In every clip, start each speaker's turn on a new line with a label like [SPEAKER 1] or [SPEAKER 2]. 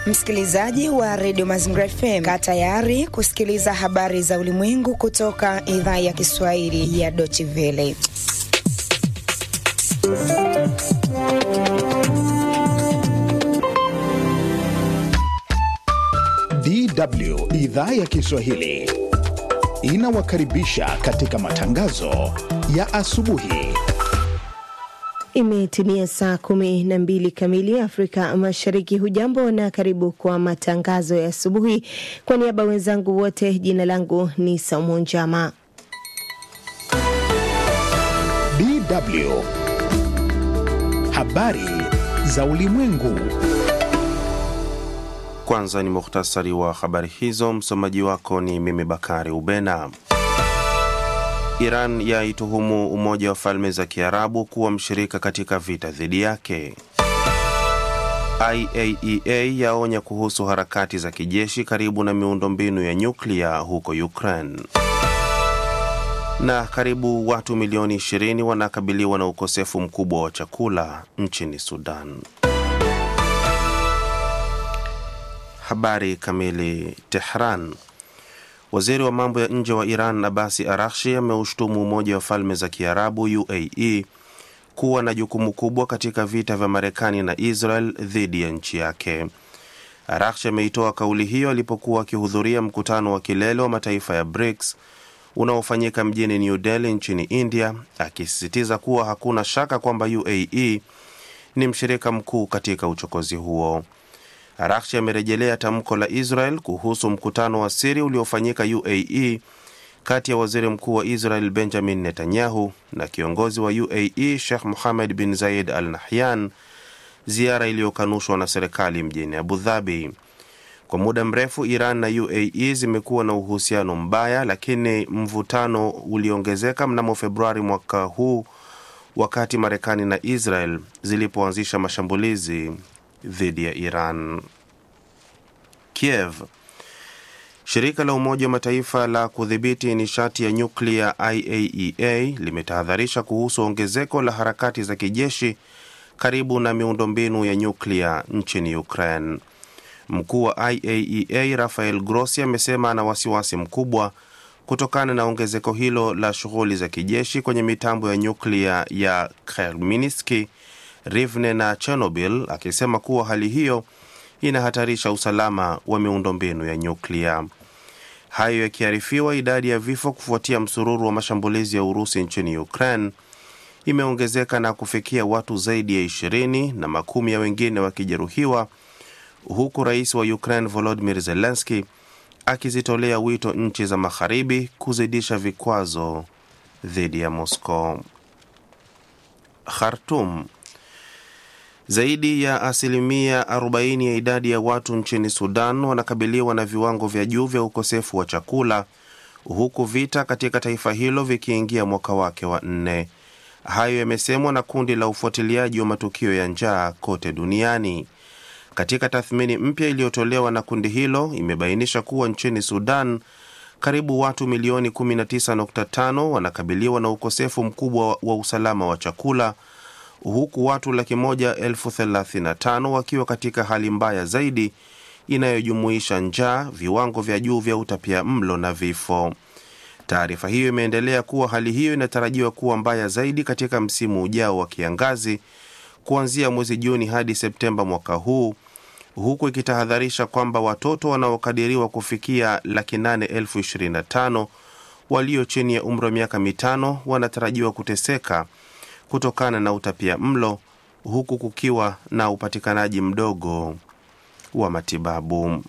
[SPEAKER 1] Msikilizaji wa redio Mazingira FM, kaa tayari kusikiliza habari za ulimwengu kutoka idhaa ya Kiswahili ya Deutsche Welle.
[SPEAKER 2] DW idhaa ya Kiswahili inawakaribisha katika matangazo ya asubuhi.
[SPEAKER 3] Imetimia saa kumi na mbili kamili Afrika Mashariki. Hujambo na karibu kwa matangazo ya asubuhi. Kwa niaba wenzangu wote, jina langu ni Saumu Njama.
[SPEAKER 2] DW habari za ulimwengu.
[SPEAKER 4] Kwanza ni muhtasari wa habari hizo. Msomaji wako ni mimi Bakari Ubena. Iran yaituhumu Umoja wa Falme za Kiarabu kuwa mshirika katika vita dhidi yake. IAEA yaonya kuhusu harakati za kijeshi karibu na miundombinu ya nyuklia huko Ukraine. Na karibu watu milioni 20 wanakabiliwa na ukosefu mkubwa wa chakula nchini Sudan. Habari kamili. Tehran. Waziri wa mambo ya nje wa Iran Abasi Arakshi ameushtumu Umoja wa Falme za Kiarabu UAE kuwa na jukumu kubwa katika vita vya Marekani na Israel dhidi ya nchi yake. Arakshi ameitoa kauli hiyo alipokuwa akihudhuria mkutano wa kilele wa mataifa ya BRICS unaofanyika mjini New Delhi nchini India, akisisitiza kuwa hakuna shaka kwamba UAE ni mshirika mkuu katika uchokozi huo. Arakshi amerejelea tamko la Israel kuhusu mkutano wa siri uliofanyika UAE kati ya waziri mkuu wa Israel Benjamin Netanyahu na kiongozi wa UAE Sheikh Mohammed bin Zayed Al Nahyan, ziara iliyokanushwa na serikali mjini Abu Dhabi. Kwa muda mrefu Iran na UAE zimekuwa na uhusiano mbaya, lakini mvutano uliongezeka mnamo Februari mwaka huu wakati Marekani na Israel zilipoanzisha mashambulizi dhidi ya Iran. Kiev. Shirika la Umoja wa Mataifa la kudhibiti nishati ya nyuklia IAEA limetahadharisha kuhusu ongezeko la harakati za kijeshi karibu na miundombinu ya nyuklia nchini Ukraine. Mkuu wa IAEA Rafael Grossi amesema ana wasiwasi mkubwa kutokana na ongezeko hilo la shughuli za kijeshi kwenye mitambo ya nyuklia ya Khmelnytskyi Rivne na Chernobyl, akisema kuwa hali hiyo inahatarisha usalama wa miundombinu ya nyuklia. Hayo yakiarifiwa, idadi ya vifo kufuatia msururu wa mashambulizi ya Urusi nchini Ukraine imeongezeka na kufikia watu zaidi ya ishirini na makumi ya wengine wakijeruhiwa, huku rais wa Ukraine Volodymyr Zelensky akizitolea wito nchi za magharibi kuzidisha vikwazo dhidi ya Moscow. Khartoum. Zaidi ya asilimia 40 ya idadi ya watu nchini Sudan wanakabiliwa na viwango vya juu vya ukosefu wa chakula huku vita katika taifa hilo vikiingia mwaka wake wa nne. Hayo yamesemwa na kundi la ufuatiliaji wa matukio ya njaa kote duniani. Katika tathmini mpya iliyotolewa na kundi hilo, imebainisha kuwa nchini Sudan karibu watu milioni 19.5 wanakabiliwa na ukosefu mkubwa wa usalama wa chakula huku watu laki moja elfu thelathini na tano wakiwa katika hali mbaya zaidi inayojumuisha njaa, viwango vya juu vya utapia mlo na vifo. Taarifa hiyo imeendelea kuwa hali hiyo inatarajiwa kuwa mbaya zaidi katika msimu ujao wa kiangazi kuanzia mwezi Juni hadi Septemba mwaka huu, huku ikitahadharisha kwamba watoto wanaokadiriwa kufikia laki nane elfu ishirini na tano walio chini ya umri wa miaka mitano wanatarajiwa kuteseka kutokana na utapia mlo huku kukiwa na upatikanaji mdogo wa matibabu.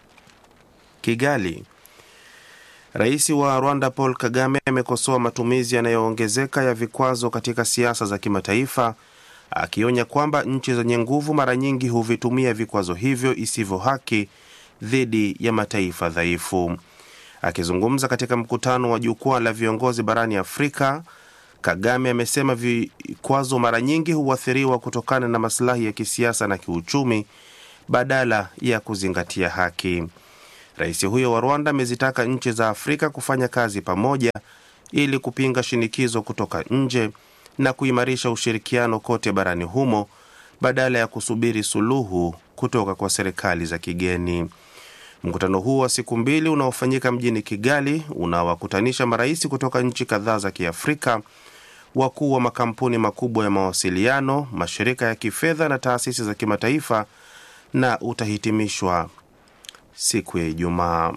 [SPEAKER 4] Kigali. Rais wa Rwanda Paul Kagame amekosoa matumizi yanayoongezeka ya vikwazo katika siasa za kimataifa, akionya kwamba nchi zenye nguvu mara nyingi huvitumia vikwazo hivyo isivyo haki dhidi ya mataifa dhaifu. Akizungumza katika mkutano wa jukwaa la viongozi barani Afrika, Kagame amesema vikwazo mara nyingi huathiriwa kutokana na masilahi ya kisiasa na kiuchumi badala ya kuzingatia haki. Rais huyo wa Rwanda amezitaka nchi za Afrika kufanya kazi pamoja ili kupinga shinikizo kutoka nje na kuimarisha ushirikiano kote barani humo badala ya kusubiri suluhu kutoka kwa serikali za kigeni. Mkutano huo wa siku mbili unaofanyika mjini Kigali unawakutanisha marais kutoka nchi kadhaa za Kiafrika, wakuu wa makampuni makubwa ya mawasiliano, mashirika ya kifedha na taasisi za kimataifa na utahitimishwa siku ya Ijumaa.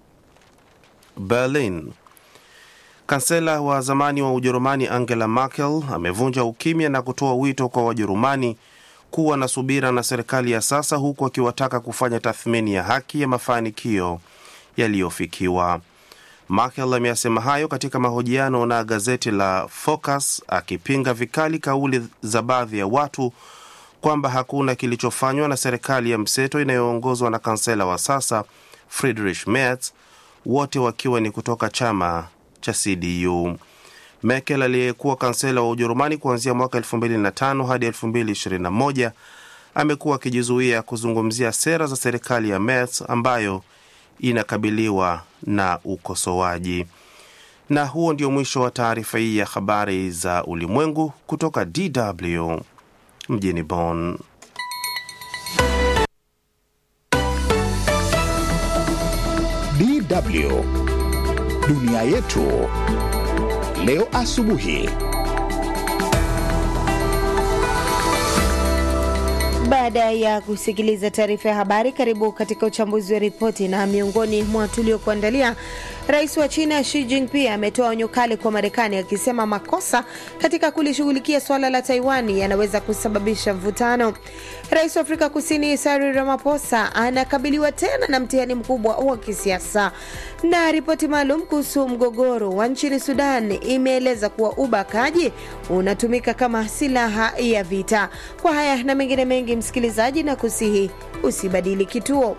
[SPEAKER 4] Berlin. Kansela wa zamani wa Ujerumani Angela Merkel amevunja ukimya na kutoa wito kwa Wajerumani kuwa na subira na serikali ya sasa, huku akiwataka kufanya tathmini ya haki ya mafanikio yaliyofikiwa. Merkel ameyasema hayo katika mahojiano na gazeti la Focus, akipinga vikali kauli za baadhi ya watu kwamba hakuna kilichofanywa na serikali ya mseto inayoongozwa na kansela wa sasa Friedrich Merz, wote wakiwa ni kutoka chama cha CDU. Merkel aliyekuwa kansela wa Ujerumani kuanzia mwaka 2005 hadi 2021 amekuwa akijizuia kuzungumzia sera za serikali ya Merz ambayo inakabiliwa na ukosoaji. Na huo ndio mwisho wa taarifa hii ya habari za ulimwengu kutoka DW mjini Bonn.
[SPEAKER 2] DW dunia yetu leo asubuhi.
[SPEAKER 3] Baada ya kusikiliza taarifa ya habari, karibu katika uchambuzi wa ripoti. Na miongoni mwa tuliokuandalia, rais wa China Xi Jinping ametoa onyo kali kwa Marekani akisema makosa katika kulishughulikia suala la Taiwan yanaweza kusababisha mvutano. Rais wa Afrika Kusini Cyril Ramaphosa anakabiliwa tena na mtihani mkubwa wa kisiasa. Na ripoti maalum kuhusu mgogoro wa nchini Sudan imeeleza kuwa ubakaji unatumika kama silaha ya vita. Kwa haya na mengine mengi, msikilizaji, na kusihi usibadili kituo.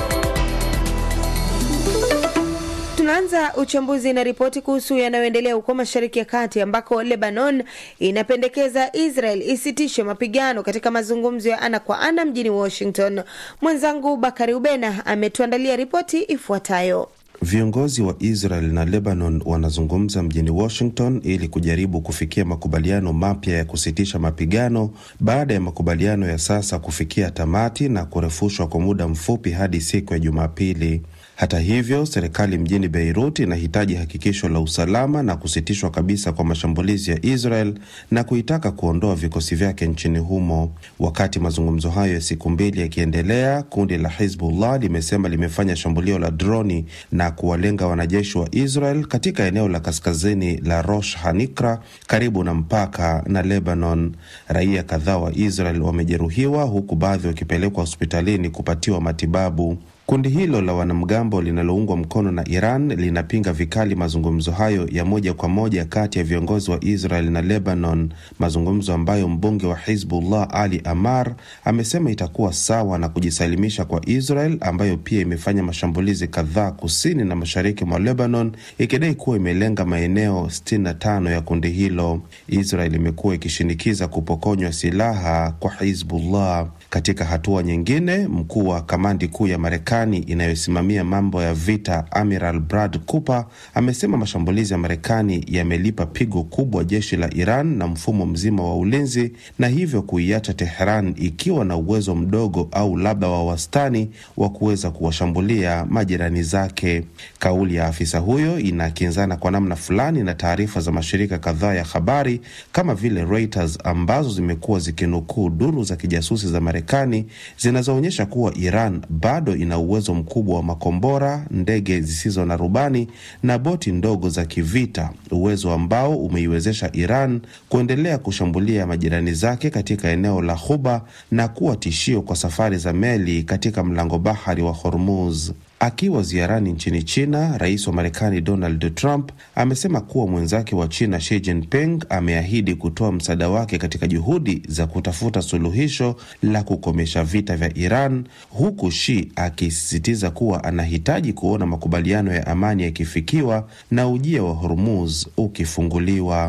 [SPEAKER 3] Tunaanza uchambuzi na ripoti kuhusu yanayoendelea huko Mashariki ya Kati ambako Lebanon inapendekeza Israel isitishe mapigano katika mazungumzo ya ana kwa ana mjini Washington. Mwenzangu Bakari Ubena ametuandalia ripoti ifuatayo.
[SPEAKER 4] Viongozi wa Israel na Lebanon wanazungumza mjini Washington ili kujaribu kufikia makubaliano mapya ya kusitisha mapigano baada ya makubaliano ya sasa kufikia tamati na kurefushwa kwa muda mfupi hadi siku ya Jumapili. Hata hivyo, serikali mjini Beirut inahitaji hakikisho la usalama na kusitishwa kabisa kwa mashambulizi ya Israel na kuitaka kuondoa vikosi vyake nchini humo. Wakati mazungumzo hayo ya siku mbili yakiendelea, kundi la Hizbullah limesema limefanya shambulio la droni na kuwalenga wanajeshi wa Israel katika eneo la kaskazini la Rosh Hanikra karibu na mpaka na Lebanon. Raia kadhaa wa Israel wamejeruhiwa huku baadhi wakipelekwa hospitalini kupatiwa matibabu. Kundi hilo la wanamgambo linaloungwa mkono na Iran linapinga vikali mazungumzo hayo ya moja kwa moja kati ya viongozi wa Israel na Lebanon, mazungumzo ambayo mbunge wa Hizbullah Ali Amar amesema itakuwa sawa na kujisalimisha kwa Israel ambayo pia imefanya mashambulizi kadhaa kusini na mashariki mwa Lebanon ikidai kuwa imelenga maeneo 65 ya kundi hilo. Israel imekuwa ikishinikiza kupokonywa silaha kwa Hizbullah. Katika hatua nyingine, mkuu wa kamandi kuu ya Marekani inayosimamia mambo ya vita Amiral Brad Cooper amesema mashambulizi ya Marekani yamelipa pigo kubwa jeshi la Iran na mfumo mzima wa ulinzi na hivyo kuiacha Teheran ikiwa na uwezo mdogo au labda wa wastani wa kuweza kuwashambulia majirani zake. Kauli ya afisa huyo inakinzana kwa namna fulani na taarifa za mashirika kadhaa ya habari kama vile Reuters ambazo zimekuwa zikinukuu duru za kijasusi za Marekani zinazoonyesha kuwa Iran bado ina uwezo mkubwa wa makombora, ndege zisizo na rubani na boti ndogo za kivita, uwezo ambao umeiwezesha Iran kuendelea kushambulia majirani zake katika eneo la Ghuba na kuwa tishio kwa safari za meli katika mlango bahari wa Hormuz. Akiwa ziarani nchini China, rais wa Marekani Donald Trump amesema kuwa mwenzake wa China Xi Jinping ameahidi kutoa msaada wake katika juhudi za kutafuta suluhisho la kukomesha vita vya Iran, huku Xi akisisitiza kuwa anahitaji kuona makubaliano ya amani yakifikiwa na ujia wa Hormuz ukifunguliwa.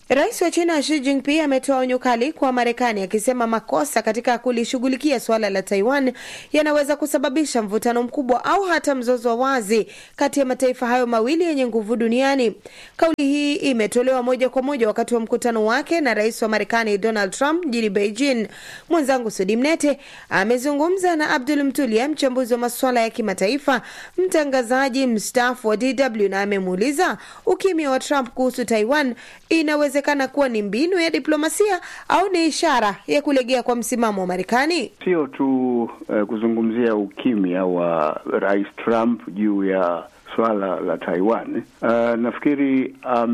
[SPEAKER 3] Rais wa China Xi Jinping ametoa onyo kali kwa Marekani akisema makosa katika kulishughulikia suala la Taiwan yanaweza kusababisha mvutano mkubwa au hata mzozo wa wazi kati ya mataifa hayo mawili yenye nguvu duniani. Kauli hii imetolewa moja kwa moja wakati wa mkutano wake na rais wa Marekani Donald Trump mjini Beijing. Mwenzangu Sudi Mnete amezungumza na Abdul Mtulia, mchambuzi wa masuala ya kimataifa, mtangazaji mstaafu wa DW, na amemuuliza ukimya wa Trump kuhusu Taiwan inawezekana kuwa ni mbinu ya diplomasia au ni ishara ya kulegea kwa msimamo wa Marekani.
[SPEAKER 5] Sio tu uh, kuzungumzia ukimya wa rais Trump juu ya swala la Taiwan. Uh, nafikiri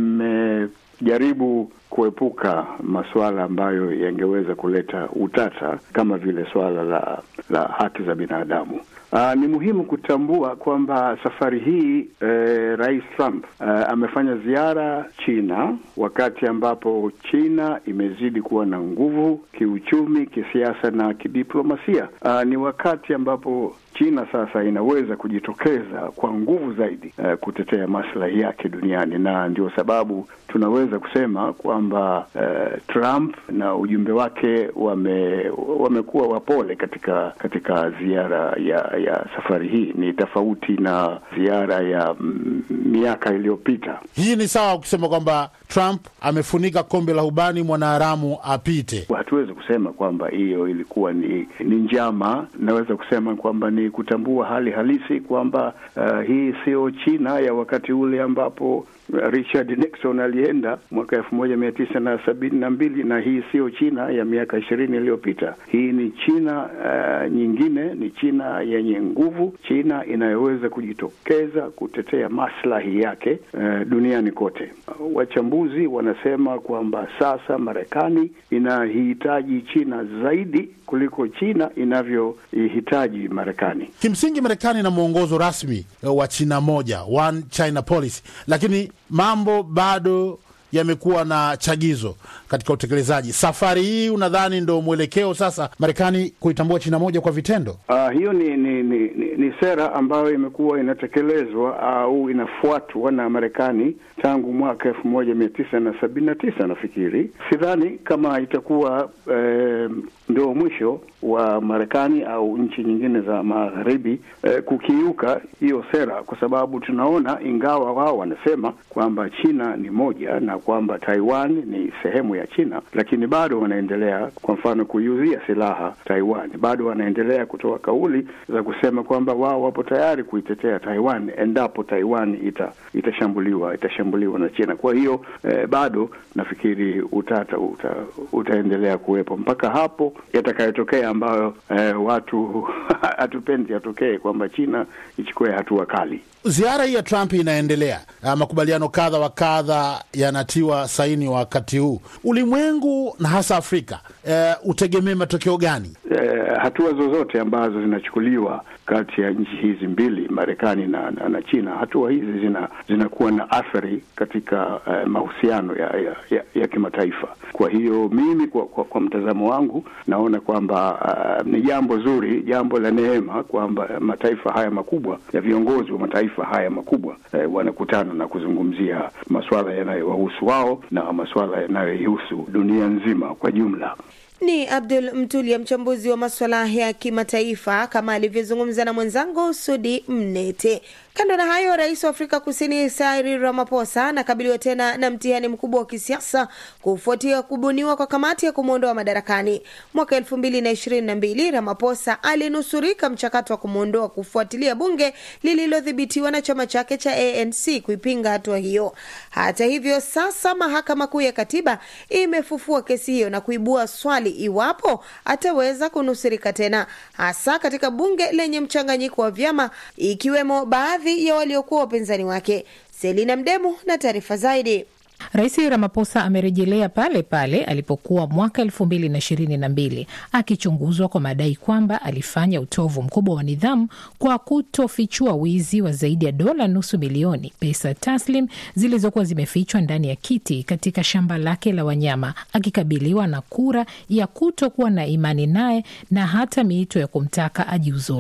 [SPEAKER 5] amejaribu kuepuka masuala ambayo yangeweza kuleta utata kama vile swala la la haki za binadamu. Uh, ni muhimu kutambua kwamba safari hii eh, Rais Trump uh, amefanya ziara China wakati ambapo China imezidi kuwa na nguvu kiuchumi, kisiasa na kidiplomasia. Uh, ni wakati ambapo China sasa inaweza kujitokeza kwa nguvu zaidi uh, kutetea maslahi yake duniani, na ndio sababu tunaweza kusema kwamba uh, Trump na ujumbe wake wame wamekuwa wapole katika katika ziara ya ya safari hii. Ni tofauti na ziara ya mm, miaka iliyopita.
[SPEAKER 6] Hii ni sawa kusema kwamba Trump amefunika kombe la ubani mwanaharamu apite.
[SPEAKER 5] Hatuwezi kusema kwamba hiyo ilikuwa ni, ni njama. Naweza kusema kwamba ni kutambua hali halisi kwamba uh, hii sio China ya wakati ule ambapo Richard Nixon alienda mwaka elfu moja mia tisa na sabini na mbili na hii siyo China ya miaka ishirini iliyopita. Hii ni China uh, nyingine, ni China yenye nguvu, China inayoweza kujitokeza kutetea maslahi yake uh, duniani kote. Uh, wachambuzi wanasema kwamba sasa Marekani inahitaji China zaidi kuliko China inavyoihitaji Marekani.
[SPEAKER 6] Kimsingi, Marekani ina mwongozo rasmi wa China moja, one China policy, lakini mambo bado yamekuwa na chagizo katika utekelezaji. Safari hii unadhani ndo mwelekeo sasa Marekani kuitambua China moja kwa vitendo?
[SPEAKER 5] Uh, hiyo ni ni, ni ni ni sera ambayo imekuwa inatekelezwa au inafuatwa na Marekani tangu mwaka elfu moja mia tisa na sabini na tisa nafikiri. Sidhani kama itakuwa eh, ndio mwisho wa Marekani au nchi nyingine za magharibi eh, kukiuka hiyo sera, kwa sababu tunaona, ingawa wao wanasema kwamba China ni moja na kwamba Taiwan ni sehemu ya China, lakini bado wanaendelea, kwa mfano, kuiuzia silaha Taiwan. Bado wanaendelea kutoa kauli za kusema kwamba wao wapo tayari kuitetea Taiwan endapo Taiwan ita, itashambuliwa itashambuliwa na China. Kwa hiyo eh, bado nafikiri utata uta, utaendelea kuwepo mpaka hapo yatakayotokea ambayo eh, watu hatupendi yatokee, kwamba China ichukue hatua kali.
[SPEAKER 6] Ziara hii ya Trump inaendelea, makubaliano kadha wa kadha yanatiwa saini wakati huu. Ulimwengu na hasa Afrika uh, utegemee matokeo gani?
[SPEAKER 5] Uh, hatua zozote ambazo zinachukuliwa kati ya nchi hizi mbili Marekani na, na, na China, hatua hizi zina zinakuwa na athari katika uh, mahusiano ya, ya, ya, ya kimataifa. Kwa hiyo mimi kwa, kwa, kwa mtazamo wangu naona kwamba uh, ni jambo zuri, jambo la neema kwamba mataifa haya makubwa ya viongozi wa mataifa haya makubwa eh, wanakutana na kuzungumzia masuala yanayowahusu wao na masuala yanayoihusu dunia nzima kwa jumla.
[SPEAKER 3] Ni Abdul Mtulia, mchambuzi wa maswala ya kimataifa, kama alivyozungumza na mwenzangu Sudi Mnete. Kando na hayo, rais wa Afrika Kusini Cyril Ramaphosa anakabiliwa tena na mtihani mkubwa wa kisiasa kufuatia kubuniwa kwa kamati ya kumwondoa madarakani. Mwaka elfu mbili na ishirini na mbili Ramaphosa alinusurika mchakato wa kumwondoa kufuatilia bunge lililodhibitiwa na chama chake cha ANC kuipinga hatua hiyo. Hata hivyo, sasa mahakama kuu ya katiba imefufua kesi hiyo na kuibua swali iwapo ataweza kunusurika tena, hasa katika bunge lenye mchanganyiko wa vyama ikiwemo baadhi ya waliokuwa wapinzani wake. Selina Mdemu na taarifa zaidi.
[SPEAKER 7] Rais Ramaphosa amerejelea pale pale alipokuwa mwaka elfu mbili na ishirini na mbili akichunguzwa kwa madai kwamba alifanya utovu mkubwa wa nidhamu kwa kutofichua wizi wa zaidi ya dola nusu milioni pesa taslim zilizokuwa zimefichwa ndani ya kiti katika shamba lake la wanyama, akikabiliwa na kura ya kutokuwa na imani naye na hata miito ya kumtaka ajiuzulu.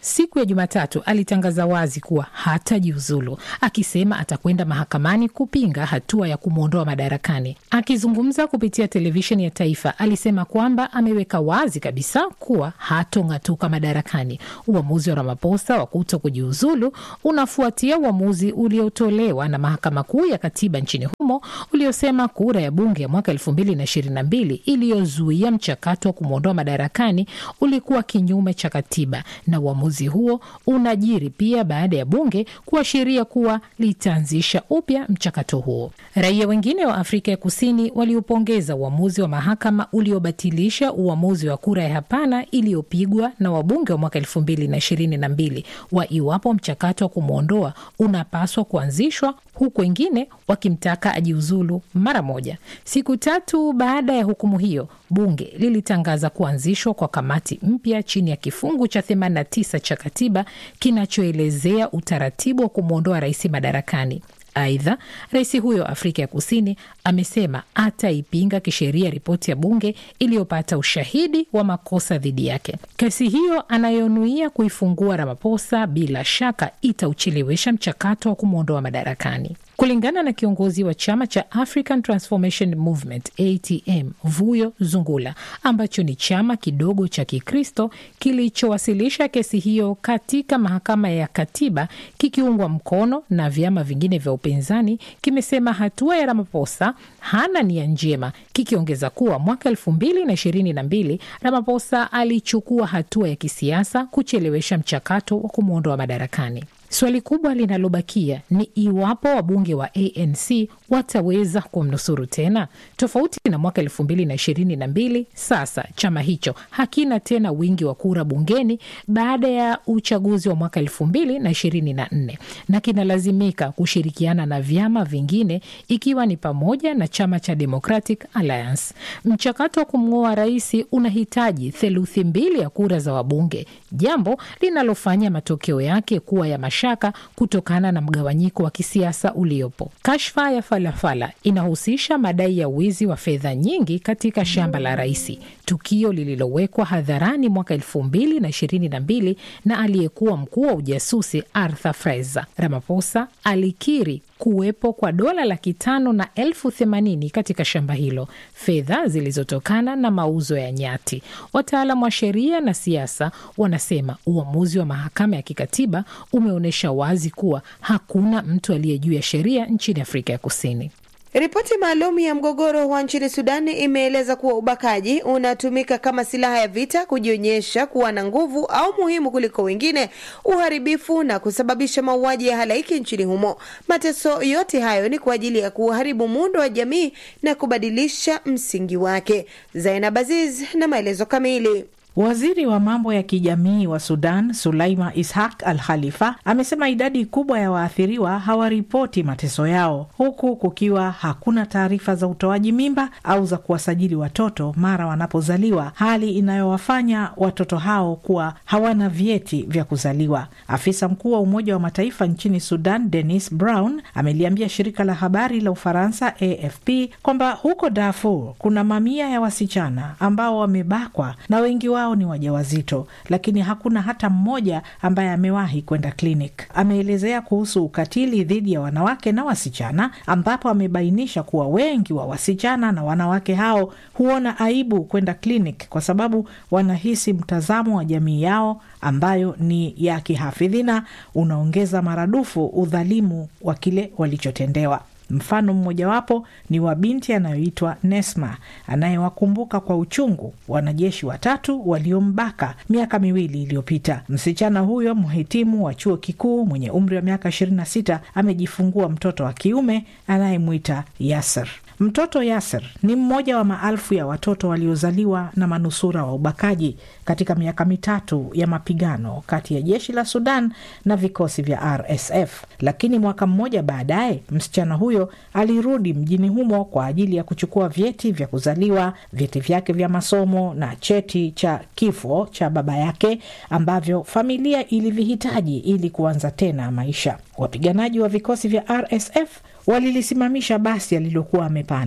[SPEAKER 7] siku ya Jumatatu alitangaza wazi kuwa hatajiuzulu, akisema atakwenda mahakamani kupinga hatua ya kumwondoa madarakani. Akizungumza kupitia televisheni ya taifa, alisema kwamba ameweka wazi kabisa kuwa hatong'atuka madarakani. Uamuzi wa Ramaphosa wa kuto kujiuzulu unafuatia uamuzi uliotolewa na mahakama kuu ya katiba nchini humo uliosema kura ya bunge ya mwaka elfu mbili na ishirini na mbili iliyozuia mchakato wa kumwondoa madarakani ulikuwa kinyume cha katiba, na uamuzi huo unajiri pia baada ya bunge kuashiria kuwa litaanzisha upya mchakato huo. Raia wengine wa Afrika ya Kusini waliopongeza uamuzi wa mahakama uliobatilisha uamuzi wa kura ya hapana iliyopigwa na wabunge wa mwaka elfu mbili na ishirini na mbili wa iwapo mchakato wa kumwondoa unapaswa kuanzishwa, huku wengine wakimtaka ajiuzulu mara moja. Siku tatu baada ya hukumu hiyo, bunge lilitangaza kuanzishwa kwa kamati mpya chini ya kifungu cha 89 cha katiba kinachoelezea utaratibu wa kumwondoa rais madarakani. Aidha, rais huyo Afrika ya Kusini amesema ataipinga kisheria ripoti ya bunge iliyopata ushahidi wa makosa dhidi yake. Kesi hiyo anayonuia kuifungua Ramaphosa bila shaka itauchelewesha mchakato wa kumwondoa madarakani. Kulingana na kiongozi wa chama cha African Transformation Movement ATM Vuyo Zungula, ambacho ni chama kidogo cha Kikristo kilichowasilisha kesi hiyo katika mahakama ya katiba kikiungwa mkono na vyama vingine vya upinzani, kimesema hatua ya Ramaphosa hana nia njema, kikiongeza kuwa mwaka elfu mbili na ishirini na mbili Ramaphosa alichukua hatua ya kisiasa kuchelewesha mchakato wa kumwondoa madarakani. Swali kubwa linalobakia ni iwapo wabunge wa ANC wataweza kumnusuru tena. Tofauti na mwaka elfu mbili na ishirini na mbili, sasa chama hicho hakina tena wingi wa kura bungeni baada ya uchaguzi wa mwaka elfu mbili na ishirini na nne na kinalazimika kushirikiana na vyama vingine ikiwa ni pamoja na chama cha Democratic Alliance. Mchakato wa kumng'oa rais unahitaji theluthi mbili ya kura za wabunge, jambo linalofanya matokeo yake kuwa ya shaka kutokana na mgawanyiko wa kisiasa uliopo. Kashfa ya Falafala inahusisha madai ya wizi wa fedha nyingi katika shamba la rais, tukio lililowekwa hadharani mwaka elfu mbili na ishirini na mbili na aliyekuwa mkuu wa ujasusi Arthur Fraser. Ramaphosa alikiri kuwepo kwa dola laki tano na elfu themanini katika shamba hilo, fedha zilizotokana na mauzo ya nyati. Wataalamu wa sheria na siasa wanasema uamuzi wa mahakama ya kikatiba umeonyesha wazi kuwa hakuna mtu aliye juu ya sheria nchini Afrika ya Kusini.
[SPEAKER 3] Ripoti maalum ya mgogoro wa nchini Sudani imeeleza kuwa ubakaji unatumika kama silaha ya vita, kujionyesha kuwa na nguvu au muhimu kuliko wengine, uharibifu na kusababisha mauaji ya halaiki nchini humo. Mateso yote hayo ni kwa ajili ya kuharibu muundo wa jamii na kubadilisha msingi wake. Zainab Aziz na maelezo kamili.
[SPEAKER 8] Waziri wa mambo ya kijamii wa Sudan, Sulaima Ishaq Al Khalifa, amesema idadi kubwa ya waathiriwa hawaripoti mateso yao, huku kukiwa hakuna taarifa za utoaji mimba au za kuwasajili watoto mara wanapozaliwa, hali inayowafanya watoto hao kuwa hawana vyeti vya kuzaliwa. Afisa mkuu wa Umoja wa Mataifa nchini Sudan, Denis Brown, ameliambia shirika la habari la Ufaransa AFP kwamba huko Darfur kuna mamia ya wasichana ambao wamebakwa na wengi wao ni wajawazito, lakini hakuna hata mmoja ambaye amewahi kwenda klinik. Ameelezea kuhusu ukatili dhidi ya wanawake na wasichana, ambapo amebainisha kuwa wengi wa wasichana na wanawake hao huona aibu kwenda klinik kwa sababu wanahisi mtazamo wa jamii yao ambayo ni ya kihafidhina unaongeza maradufu udhalimu wa kile walichotendewa. Mfano mmojawapo ni wa binti anayoitwa Nesma anayewakumbuka kwa uchungu wanajeshi watatu waliombaka miaka miwili iliyopita. Msichana huyo mhitimu wa chuo kikuu mwenye umri wa miaka 26 amejifungua mtoto wa kiume anayemwita Yasser. Mtoto Yasser ni mmoja wa maelfu ya watoto waliozaliwa na manusura wa ubakaji katika miaka mitatu ya mapigano kati ya jeshi la Sudan na vikosi vya RSF. Lakini mwaka mmoja baadaye, msichana huyo alirudi mjini humo kwa ajili ya kuchukua vyeti vya kuzaliwa, vyeti vyake vya masomo na cheti cha kifo cha baba yake ambavyo familia ilivihitaji ili kuanza tena maisha. Wapiganaji wa vikosi vya RSF walilisimamisha basi alilokuwa amepanda.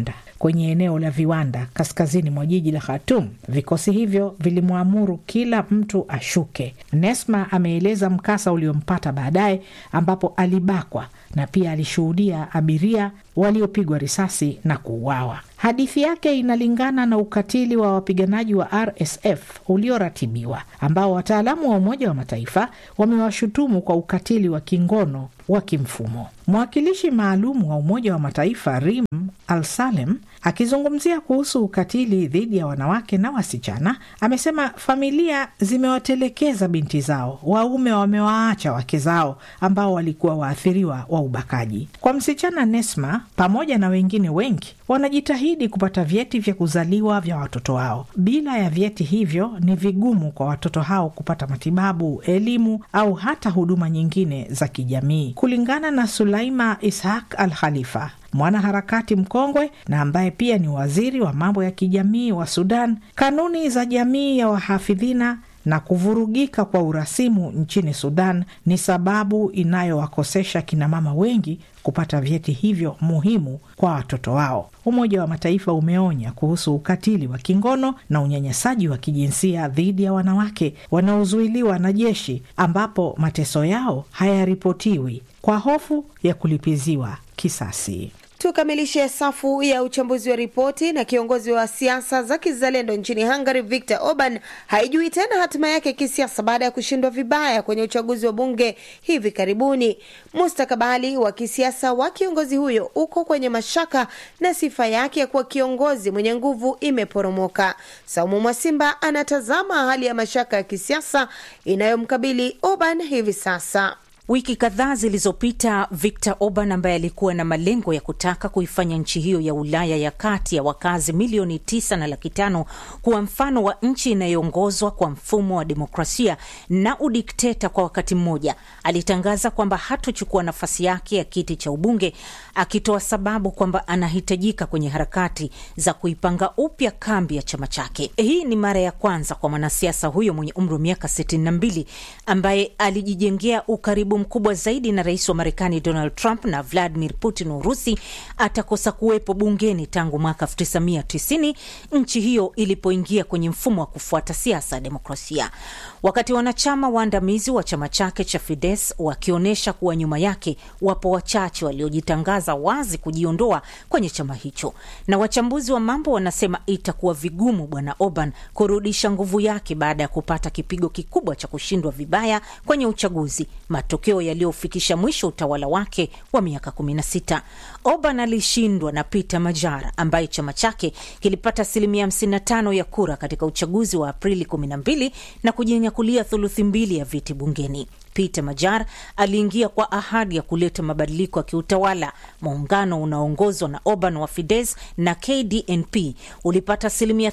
[SPEAKER 8] kwenye eneo la viwanda kaskazini mwa jiji la Khartoum. Vikosi hivyo vilimwamuru kila mtu ashuke. Nesma ameeleza mkasa uliompata baadaye, ambapo alibakwa na pia alishuhudia abiria waliopigwa risasi na kuuawa. Hadithi yake inalingana na ukatili wa wapiganaji wa RSF ulioratibiwa, ambao wataalamu wa Umoja wa Mataifa wamewashutumu kwa ukatili wa kingono wa kimfumo. Mwakilishi maalum wa Umoja wa Mataifa Rim Al Salem akizungumzia kuhusu ukatili dhidi ya wanawake na wasichana amesema familia zimewatelekeza binti zao, waume wamewaacha wake zao ambao walikuwa waathiriwa wa ubakaji. Kwa msichana Nesma pamoja na wengine wengi wanajitahidi kupata vyeti vya kuzaliwa vya watoto wao. Bila ya vyeti hivyo, ni vigumu kwa watoto hao kupata matibabu, elimu au hata huduma nyingine za kijamii. Kulingana na Sulaima Ishaq Al Khalifa, mwanaharakati mkongwe na ambaye pia ni waziri wa mambo ya kijamii wa Sudan, kanuni za jamii ya wahafidhina na kuvurugika kwa urasimu nchini Sudan ni sababu inayowakosesha kinamama wengi kupata vyeti hivyo muhimu kwa watoto wao. Umoja wa Mataifa umeonya kuhusu ukatili wa kingono na unyanyasaji wa kijinsia dhidi ya wanawake wanaozuiliwa na jeshi, ambapo mateso yao hayaripotiwi kwa hofu ya kulipiziwa kisasi.
[SPEAKER 3] Tukamilishe safu ya uchambuzi wa ripoti na kiongozi wa siasa za kizalendo nchini Hungary Viktor Orban haijui tena hatima yake kisiasa baada ya kushindwa vibaya kwenye uchaguzi wa bunge hivi karibuni. Mustakabali wa kisiasa wa kiongozi huyo uko kwenye mashaka na sifa yake ya kuwa kiongozi mwenye nguvu imeporomoka. Saumu Mwasimba anatazama hali ya mashaka ya kisiasa inayomkabili Orban hivi sasa.
[SPEAKER 9] Wiki kadhaa zilizopita Viktor Orban ambaye alikuwa na malengo ya kutaka kuifanya nchi hiyo ya Ulaya ya kati ya wakazi milioni tisa na laki tano kuwa mfano wa nchi inayoongozwa kwa mfumo wa demokrasia na udikteta kwa wakati mmoja, alitangaza kwamba hatochukua nafasi yake ya kiti cha ubunge, akitoa sababu kwamba anahitajika kwenye harakati za kuipanga upya kambi ya chama chake. Hii ni mara ya kwanza kwa mwanasiasa huyo mwenye umri wa miaka 62 ambaye alijijengea ukaribu mkubwa zaidi na rais wa Marekani Donald Trump na Vladimir Putin wa Urusi atakosa kuwepo bungeni tangu mwaka 1990 nchi hiyo ilipoingia kwenye mfumo wa kufuata siasa ya demokrasia. Wakati wanachama waandamizi wa chama chake cha Fidesz wakionyesha kuwa nyuma yake wapo wachache waliojitangaza wazi kujiondoa kwenye chama hicho, na wachambuzi wa mambo wanasema itakuwa vigumu bwana Orban kurudisha nguvu yake baada ya kupata kipigo kikubwa cha kushindwa vibaya kwenye uchaguzi, matokeo yaliyofikisha mwisho utawala wake wa miaka 16. Orban alishindwa na Peter Majara ambaye chama chake kilipata asilimia 55 ya kura katika uchaguzi wa Aprili 12 na kujinyakulia thuluthi mbili ya viti bungeni. Peter Majar aliingia kwa ahadi ya kuleta mabadiliko ya kiutawala. Muungano unaoongozwa na Orban wa Fidesz na KDNP ulipata asilimia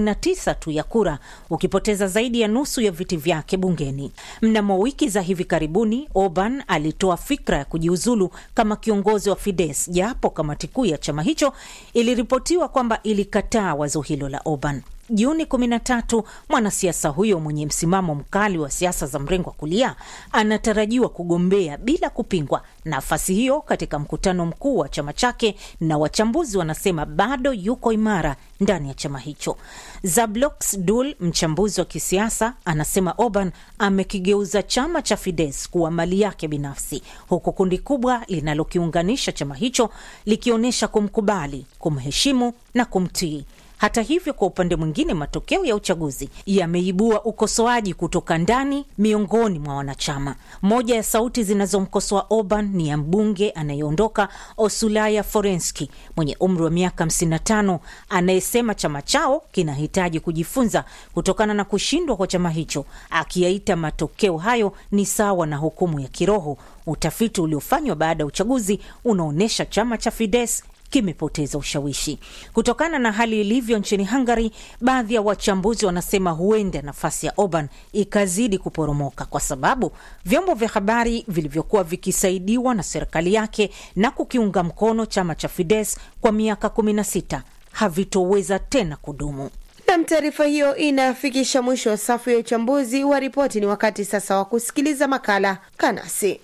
[SPEAKER 9] 39 tu ya kura, ukipoteza zaidi ya nusu ya viti vyake bungeni. Mnamo wiki za hivi karibuni, Orban alitoa fikra ya kujiuzulu kama kiongozi wa Fidesz, japo kamati kuu ya chama hicho iliripotiwa kwamba ilikataa wazo hilo la Orban. Juni 13 mwanasiasa huyo mwenye msimamo mkali wa siasa za mrengo wa kulia anatarajiwa kugombea bila kupingwa nafasi hiyo katika mkutano mkuu wa chama chake, na wachambuzi wanasema bado yuko imara ndani ya chama hicho. Zablox Dul, mchambuzi wa kisiasa, anasema Orban amekigeuza chama cha Fidesz kuwa mali yake binafsi, huku kundi kubwa linalokiunganisha chama hicho likionyesha kumkubali, kumheshimu na kumtii. Hata hivyo, kwa upande mwingine, matokeo ya uchaguzi yameibua ukosoaji kutoka ndani miongoni mwa wanachama. Moja ya sauti zinazomkosoa Orban ni ya mbunge anayeondoka Osulaya Forenski mwenye umri wa miaka 55 anayesema chama chao kinahitaji kujifunza kutokana na kushindwa kwa chama hicho, akiyaita matokeo hayo ni sawa na hukumu ya kiroho. Utafiti uliofanywa baada ya uchaguzi unaonyesha chama cha Fidesz kimepoteza ushawishi kutokana na hali ilivyo nchini Hungary. Baadhi ya wachambuzi wanasema huenda nafasi ya Orban ikazidi kuporomoka kwa sababu vyombo vya habari vilivyokuwa vikisaidiwa na serikali yake na kukiunga mkono chama cha Fidesz kwa miaka 16 havitoweza tena kudumu.
[SPEAKER 3] Nam, taarifa hiyo inafikisha mwisho wa safu ya uchambuzi wa ripoti. Ni wakati sasa wa kusikiliza makala Kanasi.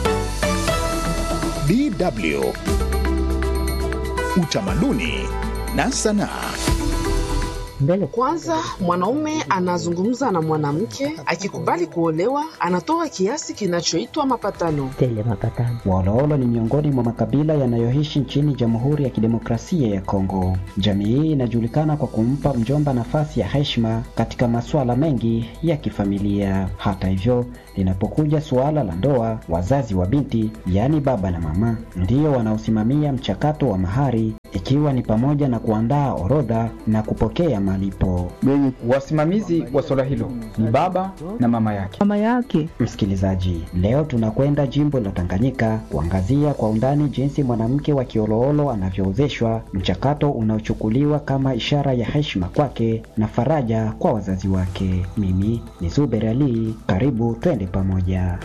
[SPEAKER 2] DW Utamaduni na sanaa.
[SPEAKER 10] Mbele kwanza, mwanaume anazungumza na mwanamke, akikubali kuolewa anatoa kiasi kinachoitwa mapatano.
[SPEAKER 11] Tele mapatano.
[SPEAKER 12] Waoloolo ni miongoni mwa makabila yanayoishi nchini Jamhuri ya Kidemokrasia ya Kongo. Jamii hii inajulikana kwa kumpa mjomba nafasi ya heshima katika masuala mengi ya kifamilia. Hata hivyo, linapokuja suala la ndoa, wazazi wa binti, yaani baba na mama, ndio wanaosimamia mchakato wa mahari, ikiwa ni pamoja na kuandaa orodha na kupokea malipo.
[SPEAKER 13] Wasimamizi wa swala hilo ni baba na mama yake.
[SPEAKER 11] Mama yake.
[SPEAKER 12] Msikilizaji, leo tunakwenda jimbo la Tanganyika kuangazia kwa undani jinsi mwanamke wa Kioloolo anavyoozeshwa, mchakato unaochukuliwa kama ishara ya heshima kwake na faraja kwa wazazi wake. Mimi ni Zuber Ali, karibu twende pamoja.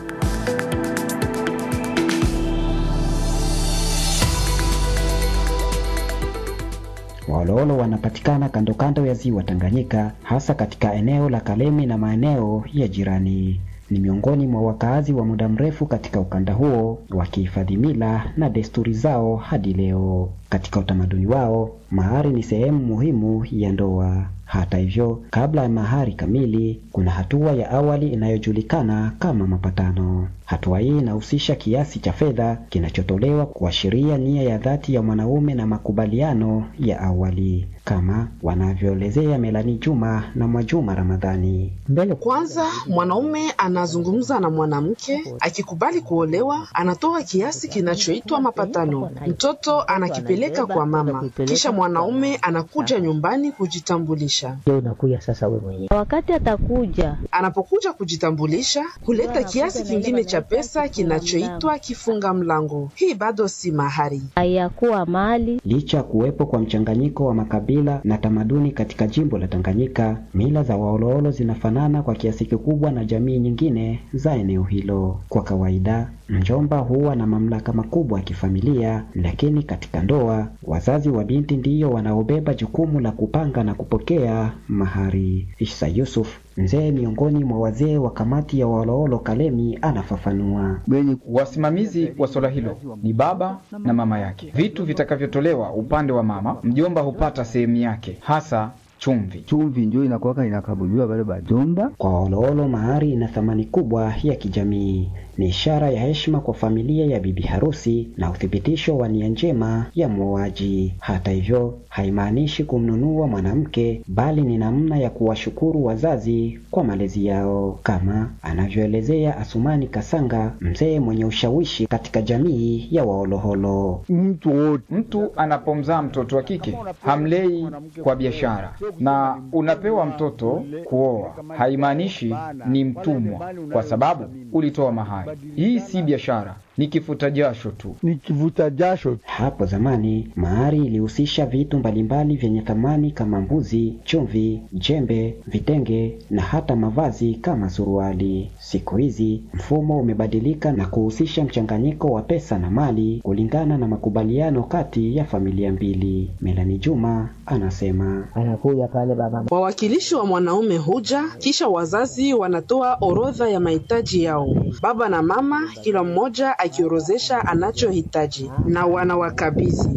[SPEAKER 12] Waoloolo wanapatikana kando kando ya ziwa Tanganyika, hasa katika eneo la Kalemi na maeneo ya jirani. Ni miongoni mwa wakaazi wa muda mrefu katika ukanda huo, wakihifadhi mila na desturi zao hadi leo. Katika utamaduni wao, mahari ni sehemu muhimu ya ndoa. Hata hivyo, kabla ya mahari kamili, kuna hatua ya awali inayojulikana kama mapatano. Hatua hii inahusisha kiasi cha fedha kinachotolewa kuashiria nia ya dhati ya mwanaume na makubaliano ya awali, kama wanavyoelezea Melani Juma na Mwajuma Ramadhani.
[SPEAKER 10] Mbele kwanza, mwanaume anazungumza na mwanamke, akikubali kuolewa anatoa kiasi kinachoitwa mapatano. Mtoto anakipeleka kwa mama, kisha mwanaume anakuja nyumbani kujitambulisha.
[SPEAKER 11] Unakuja sasa wewe mwenyewe.
[SPEAKER 14] Wakati atakuja,
[SPEAKER 10] anapokuja kujitambulisha, huleta kiasi kingine cha pesa kinachoitwa kifunga mlango. Hii bado si mahari,
[SPEAKER 14] hayakuwa mali.
[SPEAKER 12] Licha ya kuwepo kwa mchanganyiko wa makabila na tamaduni katika jimbo la Tanganyika, mila za Waoloolo zinafanana kwa kiasi kikubwa na jamii nyingine za eneo hilo. Kwa kawaida, mjomba huwa na mamlaka makubwa ya kifamilia, lakini katika ndoa, wazazi wa binti ndiyo wanaobeba jukumu la kupanga na kupokea mahari. Isa Yusuf mzee miongoni mwa wazee wa kamati ya Waoloolo Kalemi anafafanua.
[SPEAKER 13] Wasimamizi wa swala hilo ni baba na mama yake. Vitu vitakavyotolewa upande wa mama, mjomba hupata sehemu yake, hasa chumvi.
[SPEAKER 11] Chumvi ndio inakuwaka inakabuliwa wale bajomba.
[SPEAKER 12] Kwa Waoloolo, mahari ina thamani kubwa ya kijamii. Ni ishara ya heshima kwa familia ya bibi harusi na uthibitisho wa nia njema ya mwoaji. Hata hivyo, haimaanishi kumnunua mwanamke, bali ni namna ya kuwashukuru wazazi kwa malezi yao, kama anavyoelezea Asumani Kasanga, mzee mwenye ushawishi katika jamii ya Waoloholo.
[SPEAKER 13] Mtu, mtu anapomzaa mtoto wa kike hamlei kwa biashara, na unapewa mtoto kuoa, haimaanishi ni mtumwa kwa sababu ulitoa mahari. Hii si biashara, ni kifuta jasho tu,
[SPEAKER 11] ni kivuta jasho.
[SPEAKER 12] Hapo zamani mahari ilihusisha vitu mbalimbali vyenye thamani kama mbuzi, chumvi, jembe, vitenge na hata mavazi kama suruali. Siku hizi mfumo umebadilika na kuhusisha mchanganyiko wa pesa na mali kulingana na makubaliano kati ya familia mbili. Melani Juma anasema
[SPEAKER 11] anakuja pale baba,
[SPEAKER 10] wawakilishi wa mwanaume huja, kisha wazazi wanatoa orodha ya mahitaji yao. Baba na mama kila mmoja akiorozesha anachohitaji na wanawakabidhi.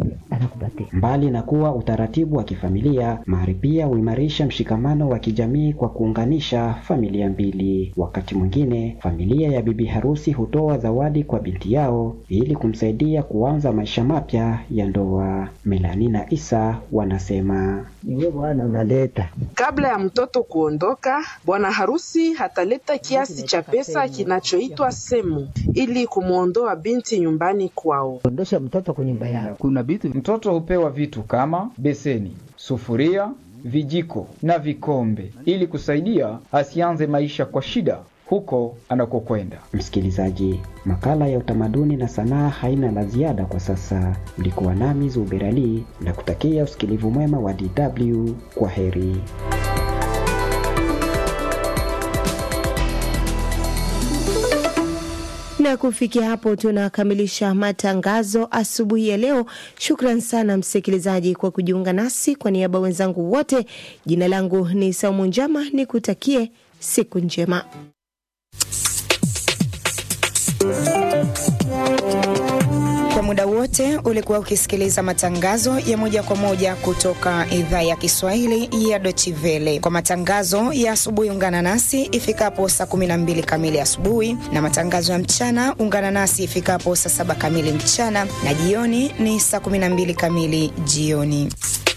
[SPEAKER 12] Mbali na kuwa utaratibu wa kifamilia, mahari pia huimarisha mshikamano wa kijamii kwa kuunganisha familia mbili. Wakati mwingine, familia ya bibi harusi hutoa zawadi kwa binti yao ili kumsaidia kuanza maisha mapya ya ndoa. Melani na Isa wanasema
[SPEAKER 11] niwe bwana unaleta.
[SPEAKER 10] Kabla ya mtoto kuondoka, bwana harusi hataleta kiasi cha pesa kinachoitwa semu ili kumwondoa binti nyumbani kwao.
[SPEAKER 11] Ondosha mtoto kwa nyumba yao.
[SPEAKER 13] Kuna vitu mtoto hupewa vitu kama beseni, sufuria, vijiko na vikombe ili kusaidia asianze maisha kwa shida huko anakokwenda.
[SPEAKER 12] Msikilizaji, makala ya utamaduni na sanaa haina la ziada kwa sasa. Ulikuwa nami Zuberali na kutakia usikilivu mwema wa DW. Kwa heri.
[SPEAKER 3] na kufikia hapo tunakamilisha matangazo asubuhi ya leo. Shukran sana msikilizaji kwa kujiunga nasi. Kwa niaba wenzangu wote, jina langu ni Saumu Njama, ni kutakie siku njema.
[SPEAKER 1] muda wote ulikuwa ukisikiliza matangazo ya moja kwa moja kutoka idhaa ya Kiswahili ya Deutsche Welle. Kwa matangazo ya asubuhi, ungana nasi ifikapo saa 12 kamili asubuhi, na matangazo ya mchana ungana nasi ifikapo saa saba kamili mchana, na jioni ni saa 12 kamili jioni.